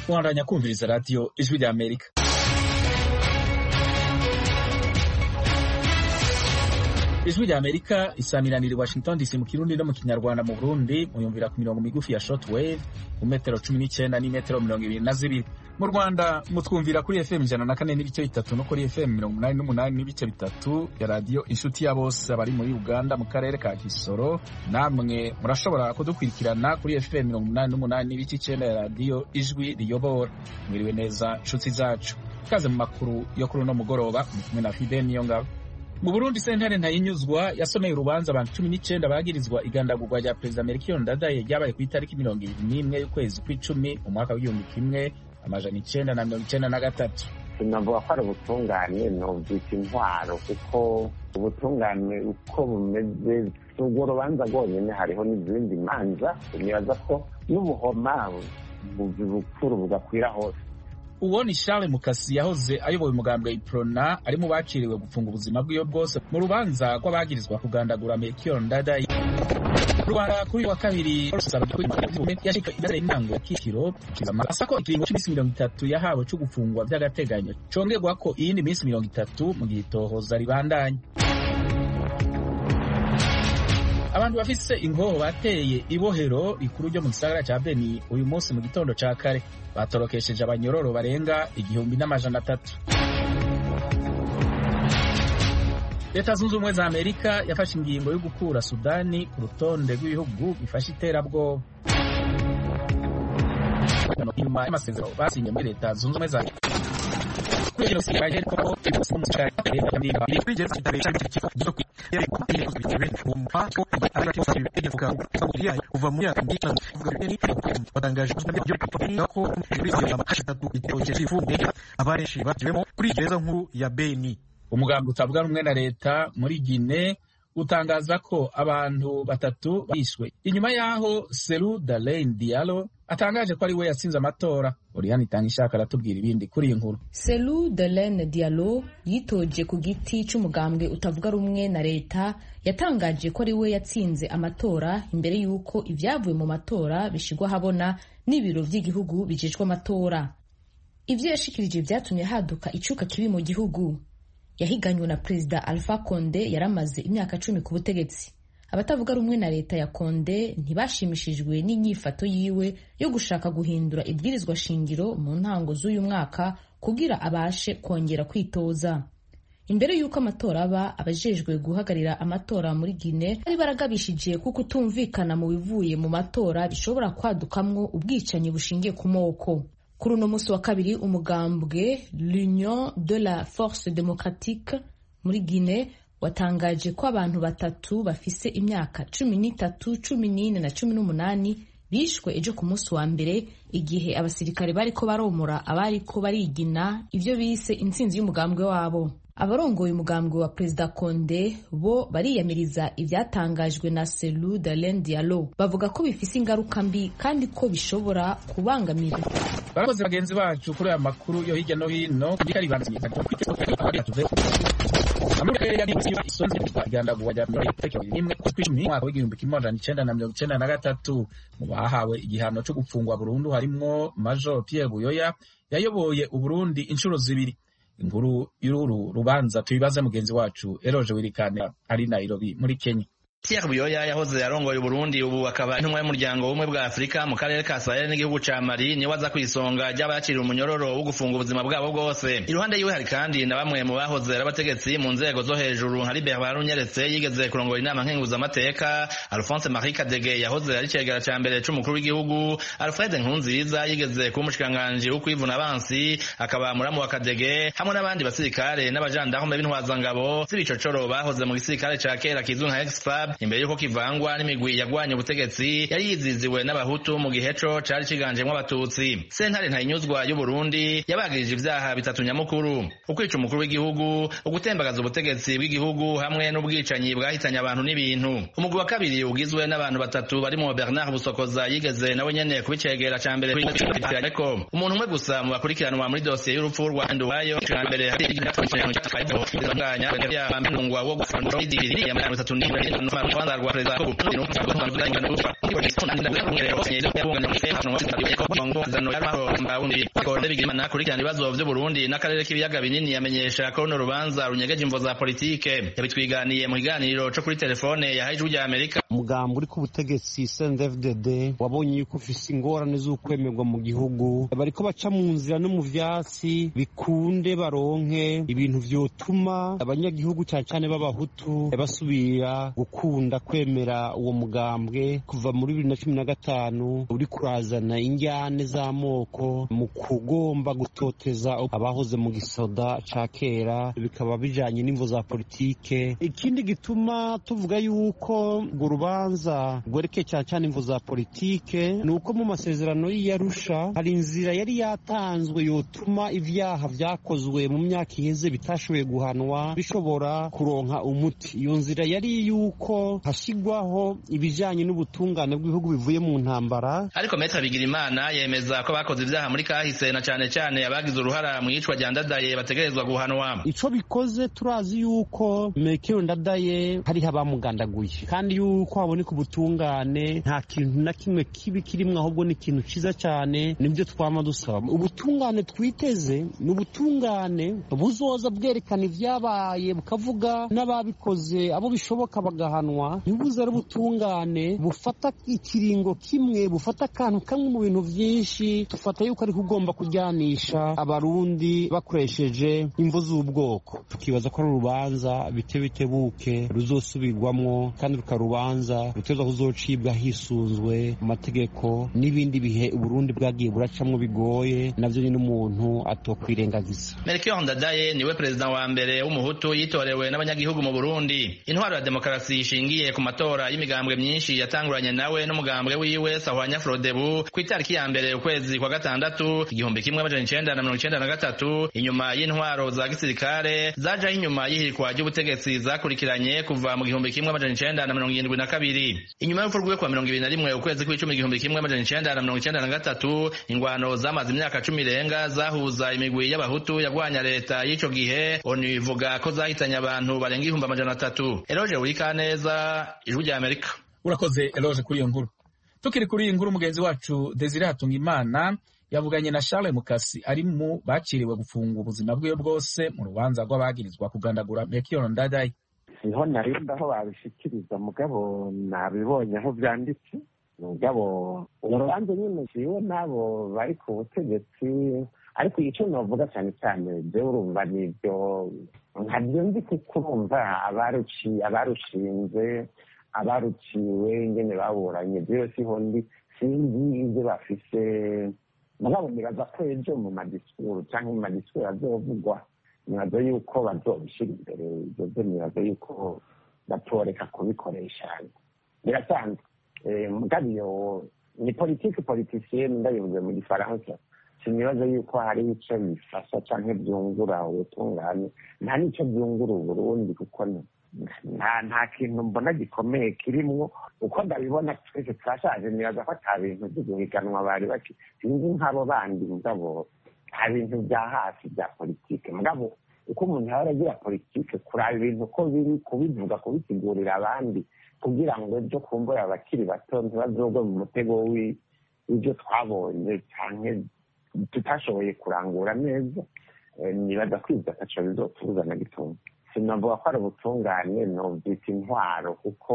Mwandanya kumviriza radiyo ijwi rya Amerika. ijwi rya Amerika isamiranira i Washington DC mu kirundi no mu kinyarwanda mu Burundi muyumvira ku mirongo migufi ya shortwave ku metero cumi n'icyenda n'imetero mirongo ibiri na zibiri mu Rwanda mutwumvira kuri FM ijana na kane n'ibice bitatu no kuri FM mirongo umunani n'umunani n'ibice bitatu ya radiyo inshuti ya bose abari muri Uganda mu karere ka Kisoro namwe murashobora kudukurikirana kuri FM mirongo umunani n'umunani n'ibice icyenda ya radiyo ijwi riyobora mwiriwe neza inshuti zacu ikaze mu makuru yo kuri uno mugoroba mu kumwe na Fide Niyongabo mu Burundi sentare ntayinyuzwa yasomeye urubanza abantu cumi n'icyenda bagirizwa igandagurwa rya perezida Melchior Ndadaye ryabaye ku itariki mirongo ibiri n'imwe y'ukwezi kw'icumi mu mwaka w'igihumbi kimwe amajana icenda na mirongo icenda na gatatu sinavuga ko ari ubutungane novyita intwaro kuko ubutungane uko bumeze urwo rubanza rwonyene hariho n'izindi manza nibaza ko n'ubuhoma bukuru bugakwira hose uwo ni Charles Mukasi yahoze ayoboye umugambwe Iprona ari mu bakiriwe gupfunga ubuzima bwiwe bwose mu rubanza rw'abagirizwa kugandagura Melchior Ndadaye Rwanda kuri wa kabiri yashika imbere y'intango ya Kicukiro asa ko ikiringo cy'iminsi mirongo itatu yahawe cyo gufungwa by'agateganyo congerwa ko iyindi minsi mirongo itatu mu gihe itohoza ribandanya abantu bafise ingoho bateye ibohero rikuru ryo mu gisagara ca Beni uyu munsi mu gitondo ca kare batorokesheje abanyororo barenga igihumbi n'amajana atatu leta zunze ubumwe za amerika yafashe ingingo yo gukura sudani ku rutonde rw'ibihugu bifashe iterabwoba nyuma y'amasezerano basinye muri leta zunze ubumwe za kuva muri watangaje ko abenshi batiwemo kuri gereza nkuru ya Beni umugambi utavuga rumwe na leta muri Gine utangaza ko abantu batatu bishwe inyuma y'aho Seru Dalein Diallo atangaje ko ari we yatsinze amatora Oriane Itangishaka aratubwira ibindi kuri iyi nkuru Seru Dalein Diallo yitoje ku giti c'umugambwe utavuga rumwe na leta yatangaje ko ari we yatsinze amatora imbere y'uko ibyavuye mu matora bishigwa habona n'ibiro vy'igihugu bijejwe amatora ivyo yashikirije vyatumye haduka icuka kibi mu gihugu yahiganywe na perezida Alpha Conde yaramaze imyaka cumi ku butegetsi abatavuga rumwe na leta ya Conde ntibashimishijwe n'inyifato yiwe yo gushaka guhindura ibwirizwa shingiro mu ntango z'uyu mwaka kugira abashe kongera kwitoza imbere y'uko amatora aba abajejwe guhagarira amatora muri Guinea bari baragabishije ko kutumvikana mu bivuye mu matora bishobora kwadukamwo ubwicanyi bushingiye ku moko kuri uno munsi wa kabiri umugambwe l'union de la force démocratique muri Guinée watangaje ko abantu batatu bafise imyaka cumi n'itatu cumi n'ine na cumi n'umunani bishwe ejo ku munsi wa mbere igihe abasirikare bariko baromora abariko barigina ivyo bise intsinzi y'umugambwe wabo abarongoye umugambwe wa perezida Conde bo bariyamiriza ivyatangajwe na Cellou Dalein Diallo bavuga ko bifise ingaruka mbi kandi ko bishobora kubangamira barakoze bagenzi bacu kuri aya makuru yo hirya no hino mwaka w'igihumbi kimwe amajana icenda na mirongo icenda na gatatu mu bahawe igihano co gupfungwa burundu harimwo Major Pierre Buyoya yayoboye Uburundi inshuro zibiri inkuru y'uru rubanza tubibaze mugenzi wacu Eroje Wirikane ari Nairobi muri Kenya Pierre Buyoya yahoze arongoye Burundi ubu akaba intumwa y'umuryango w'ubumwe bwa Afurika mu karere ka Sahel n'igihugu ca Mali niwe aza kwisonga ry'abakiriye umunyororo wo gufunga ubuzima bwabo bwose iruhande yiwe hari kandi na bamwe mu bahoze ari abategetsi mu nzego zo hejuru nka Libert Barunyeretse yigeze kurongora inama nkenguzamateka Alphonse Marie Kadege yahoze ari cegera ca mbere c'umukuru w'igihugu Alfred Nkunziza yigeze kuba umushikiranganji wo kwivuna abansi akaba muramu wa Kadege hamwe n'abandi basirikare n'abajandarume b'intwazangabo z'ibicocoro bahoze mu gisirikare ca kera kizwi nka Exfab imbere yuko kivangwa n'imigwi yagwanye ubutegetsi yari yiziziwe n'abahutu mu gihe co cari ciganjemwo abatutsi sentare ntayinyuzwa y'uburundi yabagirije ivyaha bitatu nyamukuru ukwica umukuru w'igihugu ugutembagaza ubutegetsi bw'igihugu hamwe n'ubwicanyi bwahitanye abantu n'ibintu umugwi wa kabiri ugizwe n'abantu batatu barimo bernard busokoza yigeze nawe nyene kubicegera ca mbere ariko umuntu umwe gusa mu bakurikiranwa muri dosiye y'urupfu rwa nduwayo ca mbere hari wo gufungwa rwanda rwa perezida bigirimana akurikirana ibibazo vy'uburundi n'akarere k'ibiyaga binini yamenyesha ko runo rubanza runyegeje imvo za politike yabitwiganiye mu kiganiro co kuri telefone yahaye ijwi rya amerika umugambi uri ku butegetsi CNDD-FDD wabonye yuko ufise ingorane z'ukwemerwa mu gihugu bariko baca mu nzira no mu vyatsi bikunde baronke ibintu vyotuma abanyagihugu cyane cyane b'abahutu basubira gukunda kwemera uwo mugambwe kuva muri bibiri na cumi na gatanu uri kurazana injyane z'amoko mu kugomba gutoteza abahoze mu gisoda ca kera bikaba bijanye n'imvo za politike ikindi gituma tuvuga yuko urwo rubanza rwerekeye cyane cyane imvo za politike ni uko mu masezerano y'iyarusha hari inzira yari yatanzwe yotuma ivyaha vyakozwe mu myaka iheze bitashoboye guhanwa bishobora kuronka umuti iyo nzira yari yuko hashigwaho ibijanye n'ubutungane bw'ibihugu bivuye mu ntambara ariko metre bigirimana yemeza ko bakoze ivyaha muri kahise na cane cane abagize uruhara mu yicwa rya ndadaye bategerezwa guhanwa ico bikoze turazi yuko mekero ndadaye hariho abamugandaguye kandi yuko haboneka ubutungane nta kintu na kimwe kibi kirimwo ahubwo ni ikintu ciza cane nibyo twama dusaba ubutungane twiteze ni ubutungane buzoza bwerekana ivyabaye bukavuga n'ababikoze abo bishoboka bagahanwa ntibuze ari ubutungane bufata ikiringo kimwe bufata akantu kamwe mu bintu vyinshi tufata yuko ariko ugomba kuryanisha abarundi bakoresheje imvu z'ubwoko tukibaza ko ari urubanza bite bitebuke ruzosubirwamwo kandi rukarubanza ruteza kuzocibwa hisunzwe amategeko n'ibindi bihe uburundi bwagiye buracamwo bigoye navyo nyine umuntu atokwirengagiza melchior ndadaye niwe perezida wa mbere w'umuhutu yitorewe n'abanyagihugu mu burundi intwaro ya demokarasi ishingiye ku matora y'imigambwe myinshi yatanguranye nawe n'umugambwe wiwe sahwanya frodebu ku itariki ya mbere ukwezi kwa gatandatu igihumbi kimwe amajana icenda na mirongo icenda na gatatu inyuma y'intwaro za gisirikare zajaho inyuma y'ihirikwa ry'ubutegetsi zakurikiranye kuva mu gihumbi kimwe amajana icenda na mirongo irindwi na kabiri inyuma y'urupfu rwiwe kwa mirongo ibiri na rimwe ukwezi kw'icumi igihumbi kimwe amajana icenda na mirongo icenda na gatatu ingwano zamaze imyaka cumi irenga zahuza imigwi y'abahutu yagwanya leta y'ico gihe onu ivuga ko zahitanye abantu barenga ibihumbi amajana atatu eroje wikaneza ijwi rya amerika urakoze eloge kuri iyo nkuru tukiri kuri iyi nkuru mugenzi wacu desire hatungimana yavuganye na charles mukasi ari mu baciriwe gufunga ubuzima bwiwe bwose mu rubanza rw'abagirizwa kugandagura mekiyo ndadaye siho narinda aho babishikiriza mugabo nabibonye aho byanditse mugabo urubanza nyine jiwe n'abo bari ku butegetsi ariko icyo navuga cyane cyane jewe urumva nibyo nkabyo nzi kuko urumva abarushinze abaruciwe ingene baburanye byo siho ndi sinzi ibyo bafise mugabo nibaza ko ejo mu madisikuru cyangwa mu madisikuru azovugwa nibaza yuko bazobishyira imbere ibyo byo nibaza yuko batoreka kubikoresha birasanzwe mugabo iyo ni politiki politisiyeni ndabivuze mu gifaransa sinibaza yuko hari icyo bifasha cyangwa byungura ubutungane nta n'icyo byungura uburundi kuko nta nta kintu mbona gikomeye kirimwo uko ndabibona twese twashaje nibaza ko ata bintu byo guhiganwa bari baki sinzi nk'abo bandi mugabo nta bintu bya hafi bya politike mugabo uko umuntu yaba aragira politike kuraba ibintu uko biri kubivuga kubisigurira abandi kugira ngo ejo kumbura abakiri bato ntibazogwe mu mutego w'ibyo twabonye cyane tutashoboye kurangura neza nibaza kwiza ataco bizotubuza na gitondo sinavuga ko ari ubutungane nobyita intwaro kuko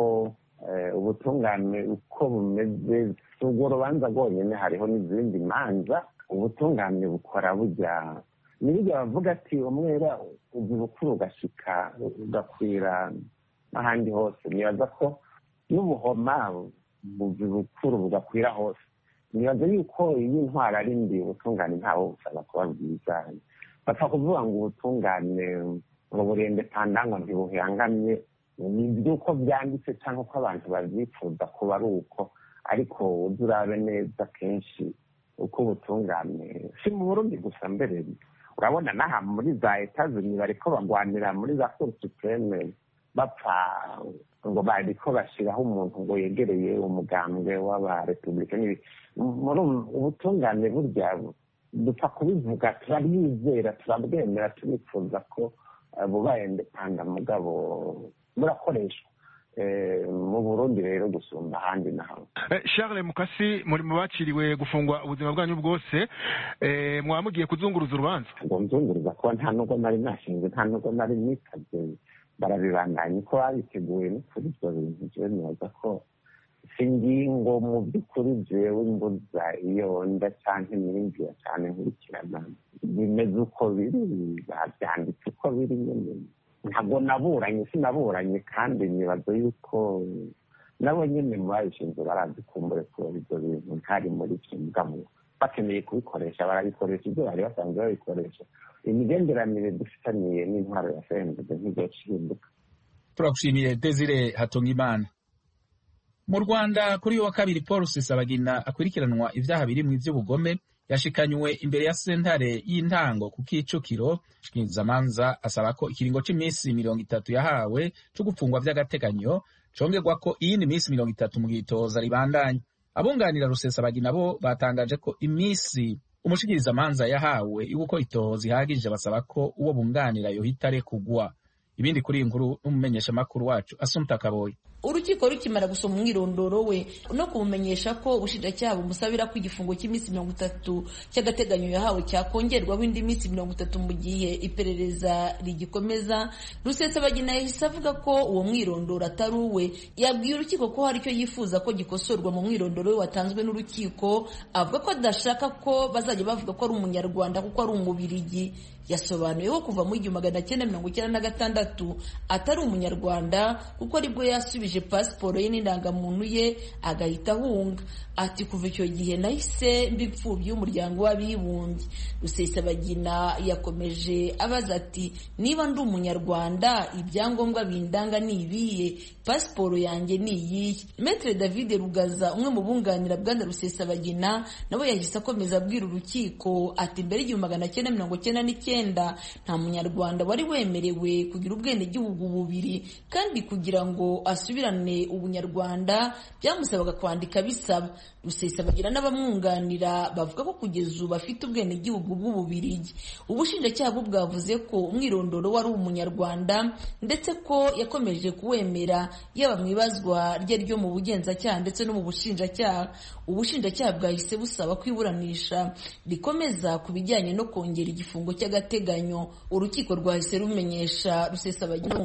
ubutungane uko bumeze si urwo rubanza rwonyine hariho n'izindi manza ubutungane bukora bujya nibijya bavuga ati umwera uzi bukuru ugashika ugakwira n'ahandi hose nibaza ko n'ubuhoma buzi bukuru bugakwira hose nibaza yuko iyo intwaro ari mbi ubutungane ntawo busaba kuba bwiza bapfa kuvuga ngo ubutungane ngo burende pandangwa ntibuhangamye ni iby'uko byanditse cyangwa uko abantu babyifuza kuba ari uko ariko ujya urabe neza kenshi uko ubutungane si mu burundi gusa mbere urabona n'aha muri za etazini bariko bagwanira muri za cour supreme bapfa ngo bariko bashyiraho umuntu ngo yegereye umugambwe w'abarepublika muri ubutungane burya dupfa kubivuga turabwizera turabwemera turifuza ko bubaye ndepanda mugabo burakoreshwa mu burundi rero gusumba ahandi na hamwe charles mukasi muri mu baciriwe gufungwa ubuzima bwanyu bwose mwaba mugiye kuzunguruza urubanza ngo nzunguruza kuba nta nubwo nari nashinze nta nubwo nari nitabye barabibandanya uko babiteguye no kuri ibyo bintu jewe nibaza ko singingo mu by'ukuri jewe mbuza iyo nda canke niringira cane nkurikirana bimeze uko biri bavyanditse uko biri nyene ntabwo naburanye sinaburanye kandi nibaza yuko nabo nyene mu babishinzwe barazikumbure kubera ibyo bintu ntari muri ivyo mugabo bakeneye kubikoresha barabikoresha ibyo bari basanzwe babikoresha imigenderanire dufitaniye n'intwaro ya fmd ntizocinduka turagushimiye desire hatungimana mu rwanda kuri uyu wa kabiri paul rusesabagina akurikiranwa ibyaha birimo iby'ubugome yashikanywe imbere ya sentare y'intango ku kicukiro shikirizamanza asaba ko ikiringo cy'iminsi mirongo itatu yahawe cyo gufungwa by'agateganyo congerwa ko iyindi minsi mirongo itatu mu gitoza ribandanye abunganira rusesabagina bo batangaje ko iminsi umushikirizamanza yahawe yo gukora itohoza ihagije basaba ko uwo bunganira yohita arekugwa ibindi kuri iyi nkuru n'umumenyeshamakuru wacu asumta kaboyi urukiko rukimara gusoma umwirondoro we no kumumenyesha ko ubushinjacyaha bumusabira ko igifungo cy'iminsi mirongo itatu cy'agateganyo yahawe cyakongerwaho indi minsi mirongo itatu mu gihe iperereza rigikomeza rusesabagina yahise avuga ko uwo mwirondoro atari uwe yabwiye urukiko ko hari icyo yifuza ko gikosorwa mu mwirondoro we watanzwe n'urukiko avuga ko adashaka ko bazajya bavuga ko ari umunyarwanda kuko ari umubirigi yasobanuye ko kuva mu igihumbi magana cyenda mirongo icyenda na gatandatu atari umunyarwanda kuko aribwo yasubije pasiporo ye n'indangamuntu ye agahita ahunga ati kuva icyo gihe nahise mba imfubyi y'umuryango w'abibumbye rusesabagina yakomeje abaza ati niba ndi umunyarwanda ibyangombwa bindanga ni ibihe pasiporo yanjye ni iyihe metere david rugaza umwe mu bunganira bwana rusesabagina nabo yahise akomeza abwira urukiko ati mbere y'igihumbi magana cyenda mirongo cyenda n'icyenda nta munyarwanda wari wemerewe kugira ubwenegihugu bubiri kandi kugira ngo asubirane ubunyarwanda byamusabaga kwandika bisaba rusesabagina n'abamwunganira bavuga ko kugeza ubu afite ubwenegihugu bw'ububirigi ubushinjacyaha bwo bwavuze ko umwirondoro wari umunyarwanda ndetse ko yakomeje kuwemera yaba mu ibazwa rye ryo mu bugenzacyaha ndetse no mu bushinjacyaha ubushinjacyaha bwahise busaba ko iburanisha rikomeza ku bijyanye no kongera igifungo cy'agateganyo urukiko rwahise rumenyesha rusesabagina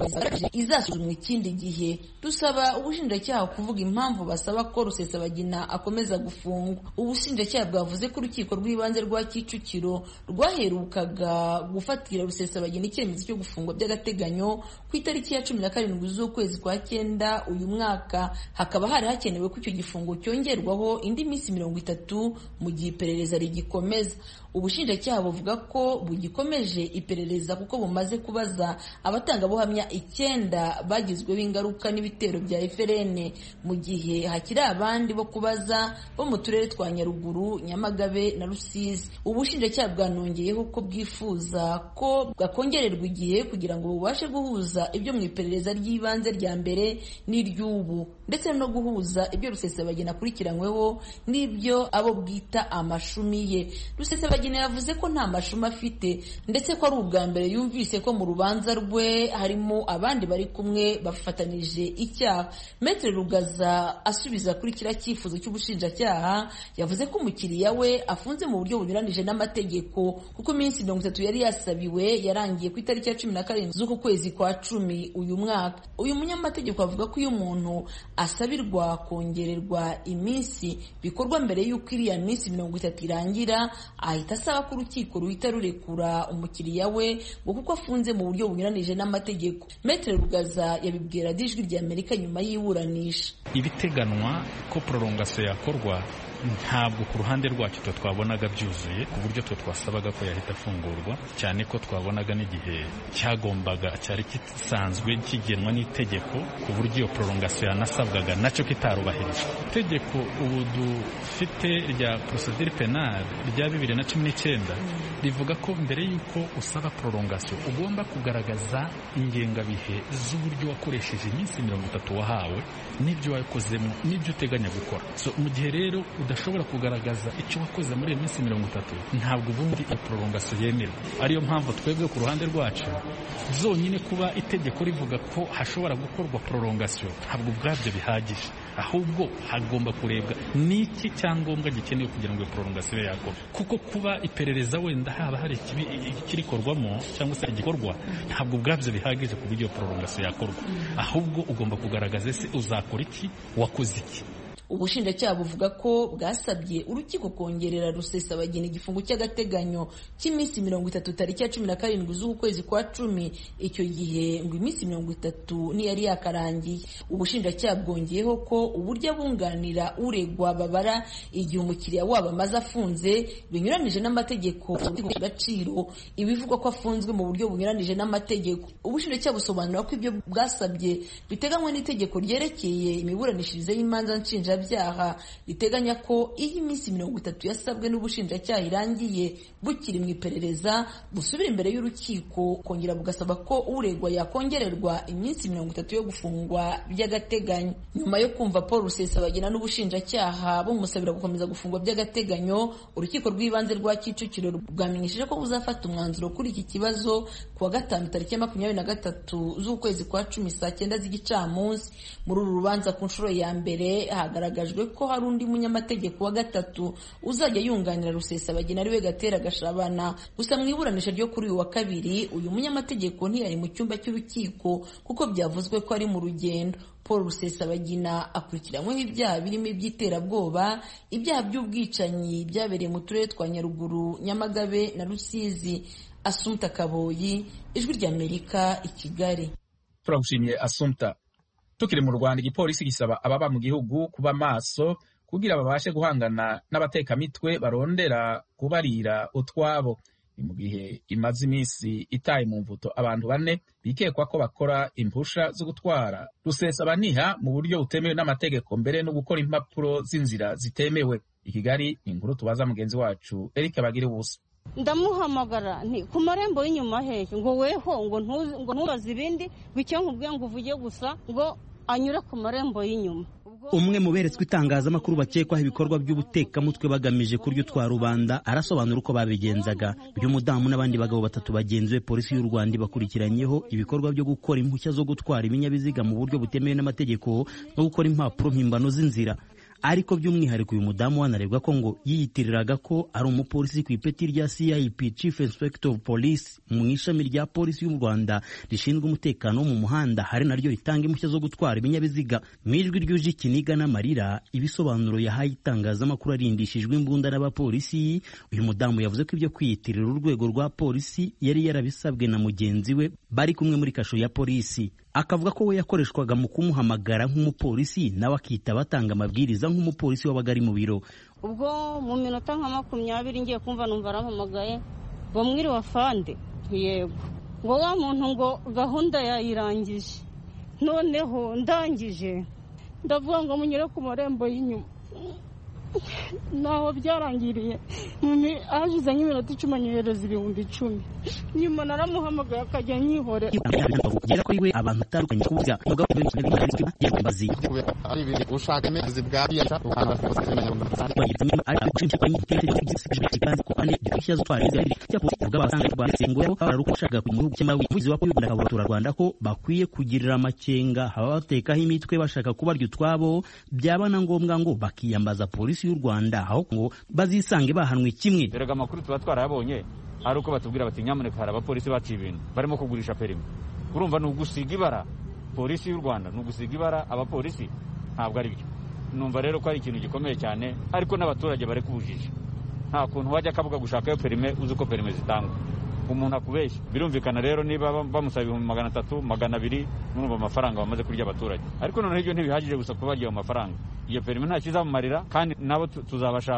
izasuzumwa ikindi gihe dusaba ubushinjacyaha kuvuga impamvu basaba ko rusesabagina akomeza gufungwa ubushinjacyaha bwavuze ko urukiko rw'ibanze rwa kicukiro rwaherukaga gufatira rusesabagina icyemezo cyo gufungwa by'agateganyo ku itariki ya cumi na karindwi z'ukwezi kwa cyenda uyu mwaka hakaba hari hakenewe ko icyo gifungo cyongerwaho indi minsi mirongo itatu mu gihe iperereza rigikomeza ubushinjacyaha buvuga ko bugikomeje iperereza kuko bumaze kubaza abatangabuhamya icyenda bagizweho ingaruka n'ibitero bya FRN mu gihe hakiri abandi bo kubaza bo mu turere twa Nyaruguru Nyamagabe na Rusizi ubushinjacyaha bwanongeyeho ko bwifuza ko bwakongererwa igihe kugira ngo bubashe guhuza ibyo mu iperereza ry'ibanze rya mbere n'iry'ubu ndetse no guhuza ibyo Rusesabagina akurikiranyweho n'ibyo abo bwita amashumi ye Rusesabagina yavuze ko nta mashumi afite ndetse ko ari ubwa mbere yumvise ko mu rubanza rwe harimo abandi bari kumwe bafatanyije icyaha Maître Rugaza asubiza kuri kiriya cyifuzo cy'ubushinjacyaha yavuze ko umukiriya we afunze mu buryo bunyuranije n'amategeko kuko iminsi mirongo itatu yari yasabiwe yarangiye ku itariki ya cumi na karindwi z'uku kwezi kwa cumi uyu mwaka uyu munyamategeko avuga ko iyo umuntu asabirwa kongererwa iminsi bikorwa mbere y'uko iriya minsi mirongo itatu irangira ahita asaba ko urukiko ruhita rurekura umukiriya we ngo kuko afunze mu buryo bunyuranije n'amategeko Maître Rugaza yabibwira ijwi rya Amerika nyuma y'iburanisha ibiteganwa ko prolongation yakorwa ntabwo ku ruhande rwacu twe twabonaga byuzuye ku buryo twe twasabaga ko yahita afungurwa cyane ko twabonaga n'igihe cyagombaga cyari gisanzwe kigenwa n'itegeko ku buryo iyo prolongation yanasabwaga nacyo kitarubahirijwe itegeko ubu dufite rya procedure penale rya bibiri na cumi n'icyenda rivuga ko mbere y'uko usaba prolongation ugomba kugaragaza ingengabihe z'uburyo wakoresheje iminsi mirongo itatu wahawe n'ibyo wakozemo n'ibyo uteganya gukora so mu gihe rero udashobora kugaragaza icyo wakoze muri iyo minsi mirongo itatu ntabwo ubundi iyo prolongation yemerwa ariyo mpamvu twebwe ku ruhande rwacu zonyine kuba itegeko rivuga ko hashobora gukorwa prolongation ntabwo ubwabyo bihagije ahubwo hagomba kurebwa n'iki cyangombwa gikenewe kugira ngo iyo prolongation ibe yakorwa kuko kuba iperereza wenda haba hari ikirikorwamo cyangwa se igikorwa ntabwo ubwabyo bihagije ku buryo iyo prolongation yakorwa ahubwo ugomba kugaragaza ese uzakora iki wakoze iki ubushinjacyaha buvuga ko bwasabye urukiko kongerera rusesabagina igifungo cy'agateganyo cy'iminsi mirongo itatu tariki ya cumi na karindwi z'ukwezi kwa cumi icyo gihe ngo iminsi mirongo itatu ntiyari yakarangiye ubushinjacyaha bwongeyeho ko uburyo abunganira uregwa babara igihe umukiriya wabo amaze afunze binyuranije n'amategeko agaciro ibivugwa ko afunzwe mu buryo bunyuranije n'amategeko ubushinjacyaha busobanura ko ibyo bwasabye biteganywa n'itegeko ryerekeye imiburanishirize y'imanza nshinja byaha riteganya ko iyo iminsi mirongo itatu yasabwe n'ubushinjacyaha irangiye bukiri mu iperereza busubira imbere y'urukiko kongera bugasaba ko uregwa yakongererwa iminsi mirongo itatu yo gufungwa by'agateganyo nyuma yo kumva paul rusesabagina n'ubushinjacyaha bumusabira gukomeza gufungwa by'agateganyo urukiko rw'ibanze rwa kicukiro bwamenyesheje ko buzafata umwanzuro kuri iki kibazo ku wa gatanu tariki ya makumyabiri na gatatu z'ukwezi kwa cumi saa cyenda z'igicamunsi muri uru rubanza ku nshuro ya mbere hagaragajwe ko hari undi munyamategeko wa gatatu uzajya yunganira rusesabagina ariwe gatera gashabana gusa mu iburanisha ryo kuri uyu wa kabiri uyu munyamategeko ntiyari mu cyumba cy'urukiko kuko byavuzwe ko ari mu rugendo paul rusesabagina akurikiranyweho ibyaha birimo iby'iterabwoba ibyaha by'ubwicanyi byabereye mu turere twa nyaruguru nyamagabe na rusizi asumta kaboyi ijwi ry'amerika i kigali turagushimiye asumta tukiri mu rwanda igipolisi gisaba ababa mu gihugu kuba maso kugira babashe guhangana n'abatekamitwe barondera kubarira utwabo ni mu gihe imaze iminsi itaye mu mvuto abantu bane bikekwa ko bakora impusha zo gutwara rusesabaniha mu buryo butemewe n'amategeko mbere no gukora impapuro z'inzira zitemewe i kigali ni inkuru tubaza mugenzi wacu eric bagire ubusa ndamuhamagara nti ku marembo y'inyuma hehe ngo weho ngo ntubaze ibindi ngo icyo nkubwiye ngo uvuge gusa ngo anyure ku marembo y'inyuma umwe mu beretswe itangazamakuru bakekwaho ibikorwa by'ubutekamutwe bagamije kurya utwa rubanda arasobanura uko babigenzaga uyu mudamu n'abandi bagabo batatu bagenzuwe polisi y'u rwanda ibakurikiranyeho ibikorwa byo gukora impushya zo gutwara ibinyabiziga mu buryo butemewe n'amategeko no gukora impapuro mpimbano z'inzira ariko by'umwihariko uyu mudamu wanarebwa ko ngo yiyitiriraga ko ari umupolisi ku ipeti rya CIP Chief Inspector of Police mu ishami rya polisi y'u Rwanda rishinzwe umutekano wo mu muhanda hari naryo ritanga impushya zo gutwara ibinyabiziga mu ijwi ryuje ikiniga n'amarira ibisobanuro yahaye itangazamakuru arindishijwe imbunda n'abapolisi uyu mudamu yavuze ko ibyo kwiyitirira urwego rwa polisi yari yarabisabwe na mugenzi we bari kumwe muri kasho ya polisi akavuga ko we yakoreshwaga mu kumuhamagara nk'umupolisi nawe akita batanga amabwiriza nk'umupolisi wabaga ari mu biro ubwo mu minota nka makumyabiri ngiye kumva numva arampamagaye ngo mwiriwe afande yego ngo wa muntu ngo gahunda yayirangije noneho ndangije ndavuga ngo munyure ku marembo y'inyuma naho byarangiriye hashize nk'iminota icumi anyohereza ibihumbi icumi nyuma naramuhamagaye akajya anyihorera ugera kuri we abantu batandukanye kuvuga umugabo yambazi ari ibintu ushaka amezi bwa biyasha ukanda Rwanda ko bakwiye kugirira amakenga ababatekaho imitwe bashaka kubarya utwabo byaba na ngombwa ngo bakiyambaza polisi y'u Rwanda aho ngo bazisange bahanwe kimwe erega amakuru tuba twarayabonye ari uko batubwira bati nyamuneka hari abapolisi baciye ibintu barimo kugurisha perimi urumva ni ugusiga ibara polisi y'u Rwanda ni ugusiga ibara abapolisi ntabwo ari byo numva rero ko ari ikintu gikomeye cyane ariko n'abaturage bari kubujije nta kuntu wajya akavuga gushakayo perime uzi uko perime zitangwa umuntu akubeshya birumvikana rero niba bamusaba ibihumbi magana atatu magana abiri murumva amafaranga bamaze kurya abaturage ariko noneho ibyo ntibihagije gusa kubarya ayo mafaranga iyo perime nta kizamumarira kandi nabo tuzabashaka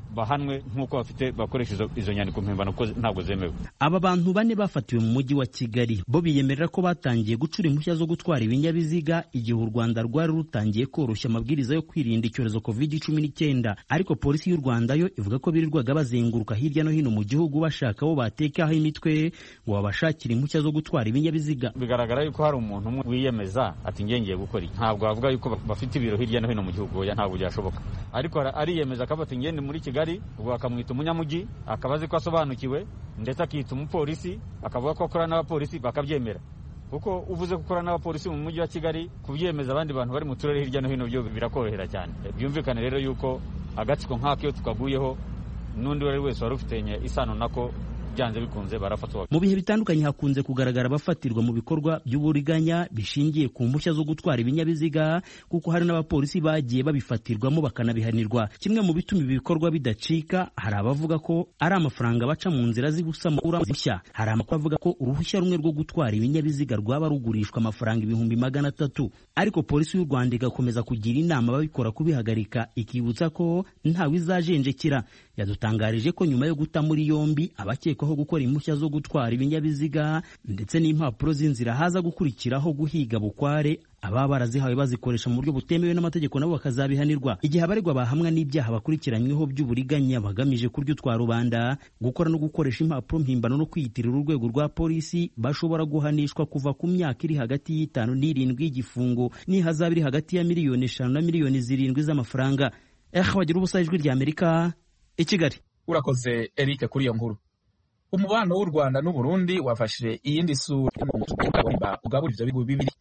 bahanwe nk'uko bafite bakoresha izo, izo nyandiko mpimbano ko ntabwo zemewe aba bantu bane bafatiwe mu mujyi wa kigali bo biyemerera ko batangiye gucura impushya zo gutwara ibinyabiziga igihe u rwanda rwari rutangiye koroshya amabwiriza yo kwirinda icyorezo covid cumi n'icyenda ariko polisi y'u rwanda yo ivuga ko birirwaga bazenguruka hirya no hino mu gihugu bashaka abo batekaho imitwe ngo babashakire impushya zo gutwara ibinyabiziga bigaragara yuko hari umuntu umwe wiyemeza ati ngiye ngiye gukora iki ntabwo bavuga yuko bafite ibiro hirya no hino mu gihugu oya ntabwo byashoboka ariko ariyemeza akavuga ati ngende muri kigali ubwo bakamwita umunyamujyi akaba azi ko asobanukiwe ndetse akita umupolisi akavuga ko akora n'abapolisi bakabyemera kuko uvuze ko ukora n'abapolisi mu mujyi wa kigali kubyemeza abandi bantu bari mu turere hirya no hino byo birakorohera cyane byumvikane rero yuko agatsiko nk'ako iyo tukaguyeho n'undi uwo ari wese wari ufitanye isano nako byanze bikunze barafatwa mu bihe bitandukanye hakunze kugaragara abafatirwa mu bikorwa by'uburiganya bishingiye ku mpushya zo gutwara ibinyabiziga kuko hari n'abapolisi bagiye babifatirwamo bakanabihanirwa kimwe mu bituma ibi bikorwa bidacika hari abavuga ko ari amafaranga baca mu nzira z'ibusamo uruhushya hari amakuru avuga ko uruhushya rumwe rwo gutwara ibinyabiziga rwaba rugurishwa amafaranga ibihumbi magana atatu ariko polisi y'u rwanda igakomeza kugira inama ababikora kubihagarika ikibutsa ko ntawe izajenjekera yadutangarije ko nyuma yo guta muri yombi abakekwaho gukora impushya zo gutwara ibinyabiziga ndetse n'impapuro z'inzira haza gukurikiraho guhiga bukware ababa barazihawe bazikoresha mu buryo butemewe n'amategeko nabo bakazabihanirwa igihe abaregwa bahamwa n'ibyaha bakurikiranyweho by'uburiganya bagamije kurya utwa rubanda gukora no gukoresha impapuro mpimbano no kwiyitirira urwego rwa polisi bashobora guhanishwa kuva ku myaka iri hagati y'itanu n'irindwi y'igifungo n'ihazabu iri hagati ya miliyoni eshanu na miliyoni zirindwi z'amafaranga eh bagira ubusa ijwi rya amerika i kigali urakoze eric kuri iyo nkuru umubano w'u rwanda n'uburundi wafashe iyindi sura ugabura ivyo bihugu bibiri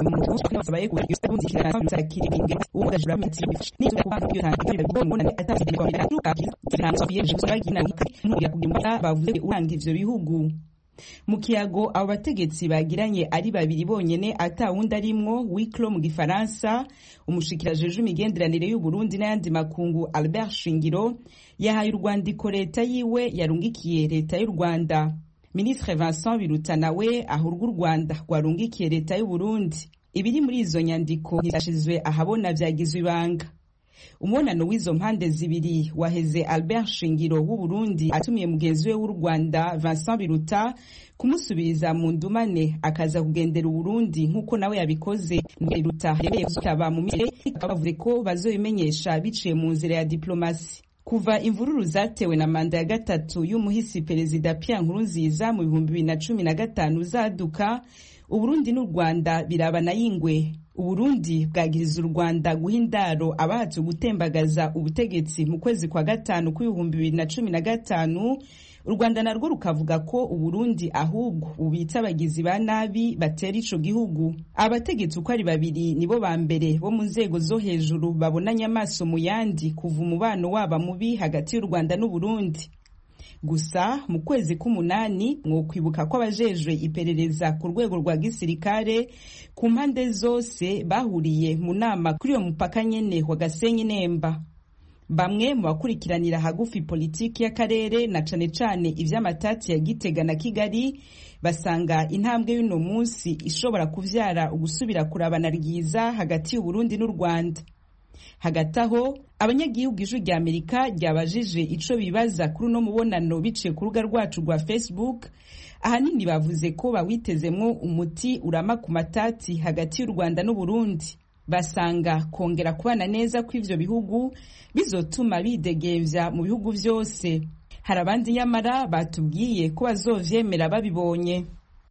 bavuze uranga ivyo bihugu mu kiyago abo bategetsi bagiranye ari babiri bonyene atawundi arimwo wiklo mu gifaransa umushikirajejwe imigenderanire y'uburundi n'ayandi makungu albert shingiro yahaye urwandiko leta yiwe yarungikiye leta y'u rwanda ministre vincent biruta nawe ahurwa u rwanda rwarungikiye leta y'uburundi ibiri muri izo nyandiko ntizashizwe ahabona vyagizwe ibanga umubonano w'izo mpande zibiri waheze albert shingiro w'uburundi atumiye mugenzi we w'u rwanda vincent biruta kumusubiriza mu ndumane akaza kugendera uburundi nk'uko nawe yabikoze biruta yemeye kuzitaba mu misire bavuze ko bazobimenyesha biciye mu nzira ya diplomasi kuva imvururu zatewe na manda ya gatatu y'umuhisi perezida Pierre Nkurunziza mu bihumbi bibiri na cumi na gatanu zaduka uburundi n'u rwanda birabana y'ingwe uburundi bwagiriza u rwanda guha indaro abahatse gutembagaza ubutegetsi mu kwezi kwa gatanu kw'ibihumbi bibiri na cumi na gatanu u rwanda narwo rukavuga ko uburundi ahubwo bubitsa abagizi ba nabi batera ico gihugu abategetsi uko ari babiri nibo ba mbere bo mu nzego zo hejuru babonanye amaso mu yandi kuva umubano waba mubi hagati y'u rwanda n'uburundi gusa mu kwezi k'umunani mwokwibuka ko abajejwe iperereza ku rwego rwa gisirikare ku mpande zose bahuriye mu nama kuri uyo mupaka nyene wa gasenyi nemba bamwe mu bakurikiranira hagufi politiki y'akarere na cane cane ivy'amatati ya gitega na kigali basanga intambwe y'uno munsi ishobora kuvyara ugusubira kurabana ryiza hagati y'uburundi n'u rwanda hagati aho abanyagihugu ijwi rya amerika ryabajije ico bibaza kuri uno mubonano biciye ku rubuga rwacu rwa facebook ahanini bavuze ko bawitezemwo umuti urama ku matati hagati y'u rwanda n'uburundi basanga kongera kubana neza kw'ivyo bihugu bizotuma bidegevya mu bihugu vyose hari abandi nyamara batubwiye ko bazovyemera babibonye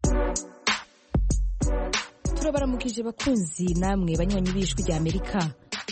turabaramukije bakunzi namwe banywanyi b'ijwi rya amerika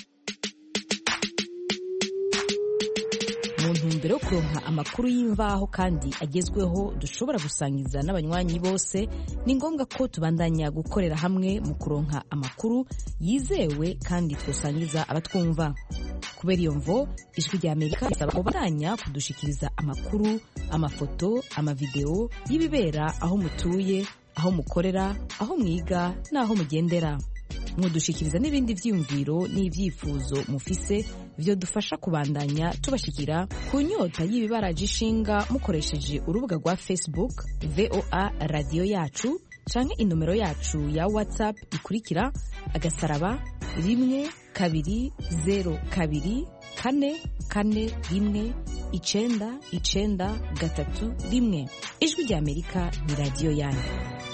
mu ntumbero yo kuronka amakuru y'imvaho kandi agezweho dushobora gusangiza n'abanywanyi bose ni ngombwa ko tubandanya gukorera hamwe mu kuronka amakuru yizewe kandi twosangiza abatwumva kubera iyo mvo ijwi rya amerika risaba ko bandanya kudushikiriza amakuru amafoto amavideo y'ibibera aho mutuye aho mukorera aho mwiga n'aho mugendera mudushikiriza n'ibindi vyiyumviro n'ivyifuzo mufise vyo dufasha kubandanya tubashikira ku nyota y'ibibaraje ishinga mukoresheje urubuga rwa facebook voa radiyo yacu canke inomero yacu ya whatsapp ikurikira agasaraba rimwe kabiri zero kabiri kane kane rimwe icenda icenda gatatu rimwe ijwi rya amerika ni radiyo yanyu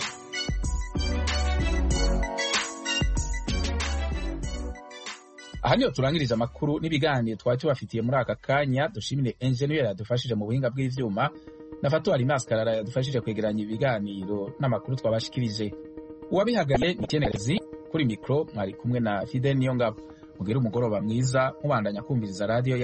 aha niho turangirije amakuru n'ibiganiro twari tubafitiye muri aka kanya dushimire enjeniyeri yadufashije mu buhinga bw'ivyuma na fatuwari maskarara yadufashije kwegeranya ibiganiro n'amakuru twabashikirije uwabihagariye ni ikenerezi kuri mikoro mwari kumwe na fidel niyongabo mugire umugoroba mwiza mubandanya kumviriza radiyo